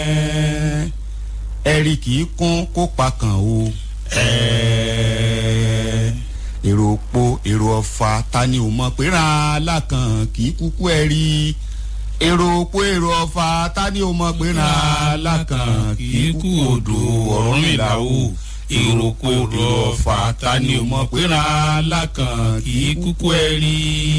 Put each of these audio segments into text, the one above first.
ẹ̀rí kì í kún kó pa kàn o èrò òpó èrò ọ̀fà ta ni ò mọ̀ pé ra alákàn kì í kúkú ẹ̀rí èrò òpó èrò ọ̀fà ta ni ò mọ̀ pé ra alákàn kì í kú odò Ọ̀rúnmìlà o èrò òpó èrò ọ̀fà ta ni ò mọ̀ pé ra alákàn kì í kúkú ẹ̀rí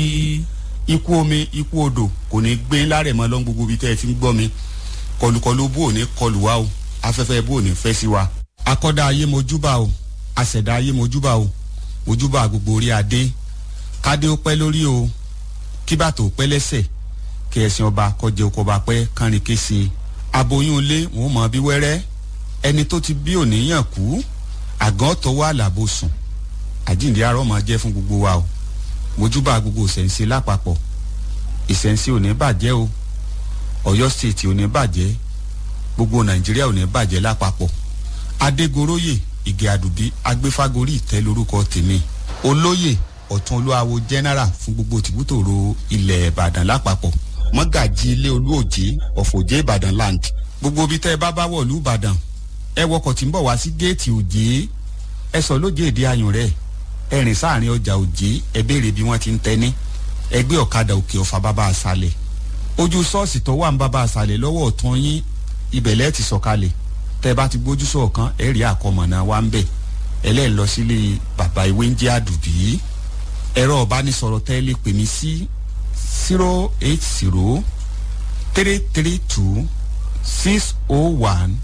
ikú omi ikú odò kò ní gbé lárẹ̀ mọ́ lọ́n gbogbo ibi tẹ́ ẹ ti ń gbọ́ mi kọlùkọlù bò ní kọlù wa o afẹ́fẹ́ bò ní fẹ́ sí wa. akọ́dá ayé mojúbà o àṣẹ̀dá ayé mojúbà o mojúbà gbogbo orí adé kádé ó pẹ́ lórí o kí bàtò pẹ́ lẹ́sẹ̀ kí ẹ̀sìn ọba kọjẹ oko ọba pẹ́ kánrin kése aboyún ilé wọn mọ bí wẹ́rẹ́ ẹni tó ti bí òníyàn kú àgàn tọwọ́ àlàbò sùn àjíǹde arọ́ máa jẹ́ fún gbogbo wa o mojúbà gbogbo ìṣẹ̀ǹsẹ̀ lápapọ̀ ìṣẹ̀ǹsẹ̀ ò ní bàjẹ́ o Ọ̀yọ́ state ò ní bàjẹ́ gbogbo Nàìjíríà ò ní bàjẹ́ lápapọ̀ Adégoróyè Ìgè Àdùbí agbéfágorí ìtẹ́ lórúkọ tèmi olóyè ọ̀tún olúwawo general fún gbogbo tìbútòrò ilẹ̀ Ìbàdàn lápapọ̀ mọ́gàjì ilé olúòjé ọ̀fọ̀jẹ́ Ìbàdàn land gbogbo ibi tẹ́ ẹ bá bá wọ̀lú Ìbàdàn ẹ wọkọ̀ tí ń bọ̀ wá sí géètì òjé ẹ sọ lójé èdè ayùn rẹ̀ ẹ rìn sáàrin ọjà òjé ẹ béèrè bí wọ́n ti ń tẹ́ ní ẹgbẹ́ ọ̀kadà òkè ọ̀fà bàbá àṣàlẹ̀ ojú ṣọ́ọ̀ṣì tó wà ń bàbá àṣàlẹ̀ lọ́wọ́ ọ̀tún yín ibẹ̀ lẹ́ẹ̀ ti sọ̀kalẹ̀ tẹ́ bá ti gbójú sọ̀kan ẹ̀ rí àkọmọ̀nà wa ń bẹ̀ ẹlẹ́ẹ̀ lọ sílé bàbá ìwé ń jẹ́ àdùbí ẹ̀rọ ọ̀bánisọ̀rọ̀ tẹ́ lè pè mí sí zero eight zero three three two six oh one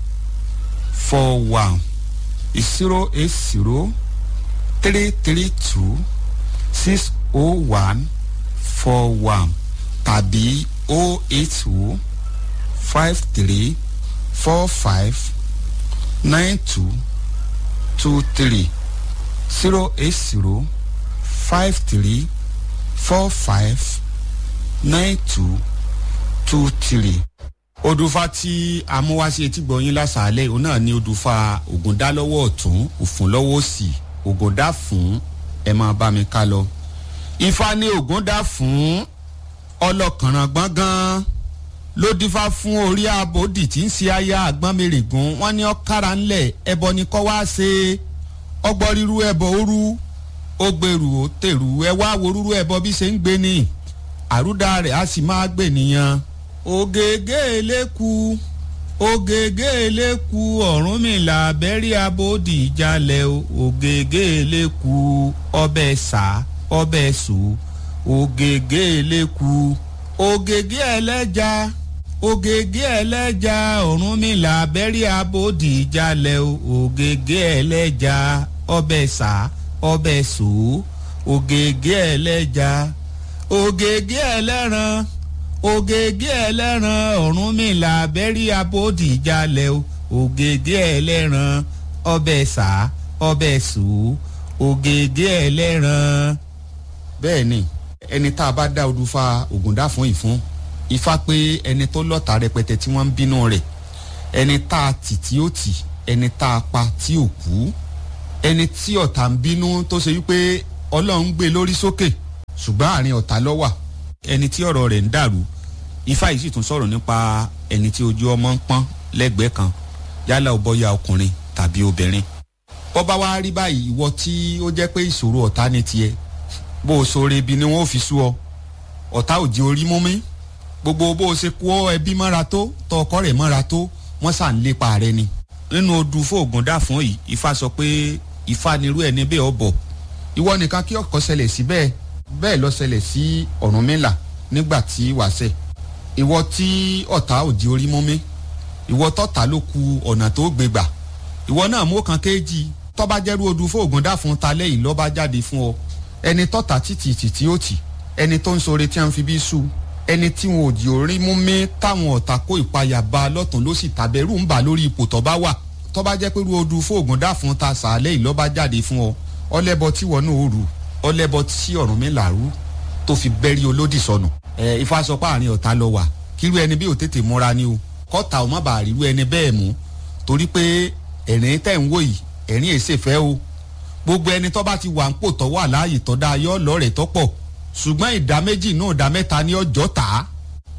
four one zero eight zero three three two six oh one four one tàbí oh eight oh five three four five nine two two three zero eight zero five three four five nine two two three. odùfà tí amúwáṣe etí gbọ̀nyìn lásàálẹ̀ òun náà ní odùfà ògùndá lọ́wọ́ ọ̀tún òfun lọ́wọ́ òsì ògùndá fún ẹ máa bá mi ká lọ. ifá ní ògùndá fún ọlọ́kànràn gbọ̀ngàn ló dífá fún orí abòdì tí ń ṣe aya àgbọ̀nmẹ̀rẹ̀gùn wọ́n ní ọ̀kára ńlẹ̀ ẹbọ ni kọ́ wá ṣe ọgbọ́n ríru ẹbọ òru ó gbèrú ó tèrú ẹ wá wo rúrú ẹbọ bí ṣe ń gbé ni àrúdà rẹ̀ á sì máa gbè nìyẹn. ògègé eléku ògègé eléku Ọ̀rúnmìlà bẹ́rí abòdì ìjàlẹ̀ ògègé eléku ọbẹ̀ sá ọbẹ̀ sùn ògègé eléku ògègé ẹlẹ́ja ògègé ẹlẹ́ja Ọ̀rúnmìlà bẹ́rí abòdì ìjàlẹ̀ ògègé ẹlẹ́ja ọbẹ̀ sá ọbẹ̀ sò ògègé ẹlẹ́ja ògègé ẹlẹ́ran ògègé ẹlẹ́ran Ọ̀rúnmìlà bẹ́rí abòdì ìjàlẹ̀ ògègé ẹlẹ́ran ọbẹ̀ sá ọbẹ̀ sò ògègé ẹlẹ́ran. bẹ́ẹ̀ ni ẹni tá a bá dá odùfà ògùndá fún ìfún ifá pé ẹni tó lọ́ta rẹpẹtẹ tí wọ́n ń bínú rẹ̀ ẹni tá a tì tí ó tì ẹni tá a pa tí ò kú ẹni tí ọ̀tá ń bínú tó ṣe wípé ọlọ́run gbé lórí sókè ṣùgbọ́n àárín ọ̀tá ló wà ẹni tí ọ̀rọ̀ rẹ̀ ń dàrú ifá yìí sì tún sọ̀rọ̀ nípa ẹni tí ojú ọmọ ń pọ́n lẹ́gbẹ̀ẹ́ kan yálà ó bọ́yá ọkùnrin tàbí obìnrin bó bá wá rí báyìí ìwọ tí ó jẹ́ pé ìṣòro ọ̀tá ní tiẹ̀ bó o sọ̀rọ̀ ibi ni wọ́n fi sú ọ ọ̀tá ò di orí mú mi gbogbo bó o ṣe kó ẹbí mọ́ra tó tọ ọkọ rẹ̀ mọ́ra tó wọ́n sà ń lépa rẹ ni nínú odù fóògùn dà fún yìí ifá sọ pé ifá nirú ẹni bẹ́ẹ̀ ọ bọ̀ ìwọ nìkan kí ọkọ ṣẹlẹ̀ sí bẹ́ẹ̀ bẹ́ẹ̀ lọ ṣẹlẹ̀ sí Ọ̀rúnmìlà nígbà tí wàṣẹ ìwọ tí ọ̀tá ò di orí mú mi ìwọ tọ́ta ló ku ọ̀nà tó gbé gbà ìwọ náà mú kan kéjì tọ́ba jẹ́rú odù fóògùn dà fún talẹ́ yìí lọ́ba jáde fún ọ ẹni tọ́ta títì títí ó tì ẹni tó ń sore tí wọ́n fi bí sùn ẹni tí wọn ò di orí mú mi táwọn ọ̀tá kó ìpayà bá lọ́tún ló sì tàbẹ̀rù ń bà lórí ipò tọ́ba wà tọ́ba jẹ́ pé odù fóògùn dà fún ta sàálẹ̀ yìí lọ́ba jáde fún ọ ọlẹ́bọ tí wọn náà ó rù ọlẹ́bọ tí Ọ̀rúnmìlà rú tó fi bẹ́rí olódì sọnù. ẹ ifá sọ pé àárín ọ̀tá lọ wà kírú ẹni bí ò tètè múra ni o kọ́ta ò má bàa rírú ẹni bẹ́ẹ̀ mú torí pé ẹ̀rín tẹ̀ ń wò yìí ẹ̀rín èsè fẹ́ o gbogbo ẹni tó bá ti wà ń pò tó wà láàyè tó dáa yọ lọ́rẹ̀ẹ́ tó pọ̀ ṣùgbọ́n ìdá méjì náà ìdá mẹ́ta ní ọjọ́ tà á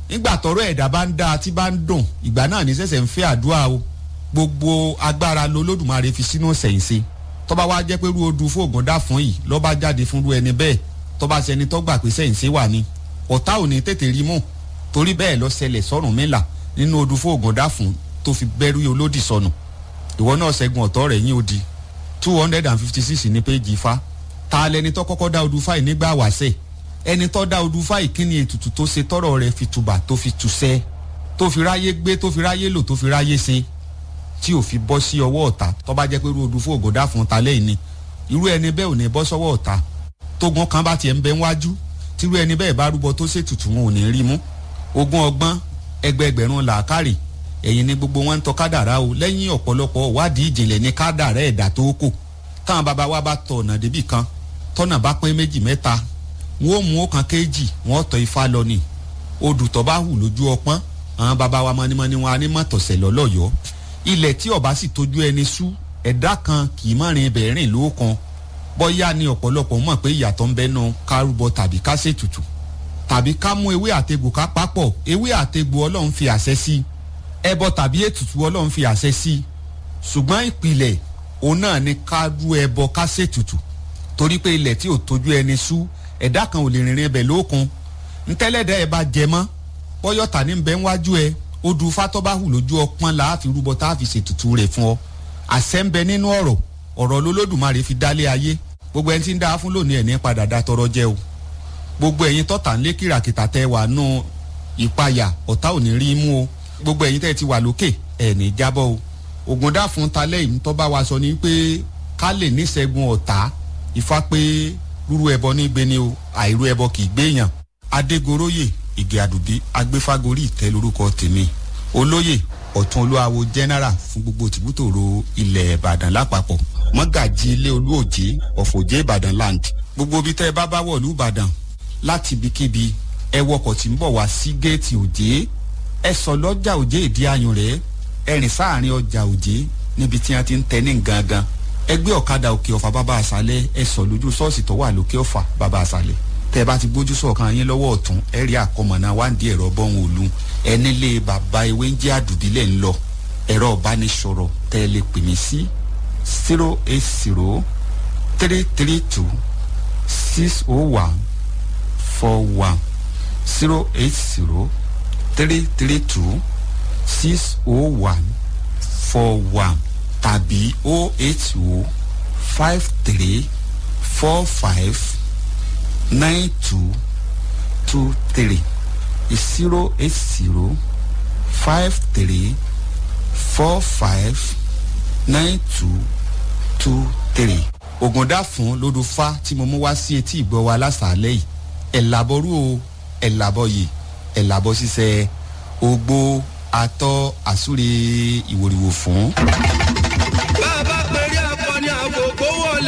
nígbà tọrọ ẹ̀dá bá ń dá tí bá ń dùn ìgbà náà ní sẹ̀sẹ̀ ń fẹ́ àdúrà o gbogbo agbára lolódùmarè fi sínú ṣẹ̀ǹṣe tọ́ba wá jẹ́ pé rú odù fóògùn dá fún yìí lọ́ba jáde fún rú ẹni bẹ́ẹ̀ tọ́ba ṣẹni tó gbà pé ṣẹ̀ǹṣe wà ní ọ̀tá ò ní tètè rí mú torí bẹ́ẹ̀ lọ ṣẹlẹ̀ sọ́rùn mẹ́la nínú odù fóògùn dá fún tó fi bẹ́rù olódì sọnù ìwọ náà ṣẹ́gun ọ̀tọ́ rẹ̀ yín odi two hundred and fifty six ní péjì ifá ta lẹni tó kọ́kọ́ dá odù fáì nígbà wàṣẹ ẹni tó dá odù fáì kí ni ètùtù tó ṣe tọrọ rẹ̀ fi tùbà tó fi tùṣẹ́ tó fi ráyé gbé tó fi ráyé lò tó fi ráyé ṣe tí ò fi bọ́ sí ọwọ́ ọ̀tá tó bá jẹ́ pé irú odù fóògùn dá fún ta lẹ́yìn ni irú ẹni bẹ́ẹ̀ ò ní bọ́ sọ́wọ́ ọ̀tá tógun kan bá tiẹ̀ ń bẹ wájú tírú ẹni bẹ́ẹ̀ bá rúbọ tó ṣètùtù wọn ò ní rí mú ogún ọgbọ́n ẹgbẹẹgbẹ̀rún làákàrè ẹ̀yin ni gbogbo wọn ń tọ́ kádàrá o lẹ́yìn ọ̀pọ̀lọpọ̀ wádìí ìjìnlẹ̀ ní kádàrá ẹ̀dá tó kù táwọn bàbá wa bá tọ ọ̀nà débì kan tọ́nà bá pín méjì mẹ́ta wọn ò mú ọ̀kan kéjì wọn tọ ifá lọ ni odù tó bá hù lójú ọpọ́n àwọn bàbá wa mọ́nímọ́ní wọn á ní mọ̀tọ̀sẹ̀ lọ́lọ́yọ̀ọ́ ilẹ̀ tí ọba sì tójú ẹni sú ẹ̀dá kan kì í mọ̀rin ibẹ̀ rìn lóòkan bọ́yá ni ọ̀pọ̀lọpọ̀ mọ̀ pé ìyàtọ̀ ń bẹ́nu kárúbọ tàbí ká ṣètùtù tàbí ká mú ewé àtegbò ká papọ̀ ewé àtegbò ọlọ́run fi àṣẹ sí ẹbọ tàbí ètùtù ọlọ́run fi àṣẹ sí ṣùgbọ́n ìpìlẹ̀ òun náà ni ká rú ẹbọ ká ṣètùtù torí pé ilẹ̀ tí ò tójú ẹni sú ẹ̀dá kan ò lè rìnrìn ẹbẹ̀ lóòkun ntẹ́lẹ̀dẹ́ ẹ bá jẹ mọ́ bọ́yọ̀tà ní bẹ́ẹ̀ wájú ẹ odù fatọ́báhù lójú ọpọ́n la fi rúbọ tá a fi ṣètùtù rẹ̀ fún ọ àṣẹ ń bẹ nínú ọ̀rọ̀ ọ̀rọ̀ lolódùmarè fi dálé ayé gbogbo ẹni tí ń dá fún lónìí ẹ̀ ní padà dá tọrọ jẹ o gbogbo ẹ̀yin tọ́ta ń lé kìràkìtà tẹ wà nù ìpayà ọ̀tá ò ní rí mú o gbogbo ẹ̀yin tẹ́ ti wà lókè ẹ̀ ní jábọ́ o ògùn dá fún talẹ́ yìí tó bá wa sọ ni pé ká lè níṣẹ́gun ọ̀tá ifá pé rúrú ẹbọ ní gbé ni o àìrú ẹbọ kì í gbéyàn adégoróyè ìgè àdùbí agbéfágorí ìtẹ́ lórúkọ tèmi olóyè ọ̀tún olúwawo general fún gbogbo tìbútòrò ilẹ̀ ìbàdàn lápapọ̀ mọ́gàjì ilé olúòjé ọ̀fọ̀jẹ́ ìbàdàn land gbogbo ibi tẹ́ ẹ bá bá wọ̀lú ìbàdàn láti ibikíbi ẹ wọkọ̀ tí ń bọ̀ wá sí géètì òjé ẹ sọ lọ́jà òjé ìdí ayùn rẹ̀ ẹ rìn sáàrin ọjà òjé níbi tí wọ́n ti ń tẹ́ ní gangan ẹ gbé ọ̀kadà òkè ọ̀fà bàbá àṣálẹ̀ ẹ sọ lójú ṣọ́ọ̀ṣì tó wà lókè ọ̀fà bàbá àṣálẹ̀ tẹ́ bá ti gbójú sọ̀kan yín lọ́wọ́ ọ̀tún ẹ rí àkọmọ̀nà wáǹdí ẹ̀rọ bọ́hùn òlu ẹ nílé bàbá ewé ń jẹ́ àdùbílẹ̀ ń lọ ẹ̀rọ ìbánisọ̀rọ̀ tẹ́ ẹ lè pè mí sí zero eight zero three three two six oh one four one zero eight zero three three two six oh one four one tàbí oh eight oh five three four five nine two two three zero eight zero five three four five nine two two three. ògùndà fún lódùfá tí mo mú wá sí etí ìgbọ́ wa lásàálẹ̀ yìí ẹ̀ làbọ̀rú o ẹ̀ làbọ̀ yìí ẹ̀ làbọ̀ ṣiṣẹ́ ogbó atọ́ àsúre ìwòrìwò fún.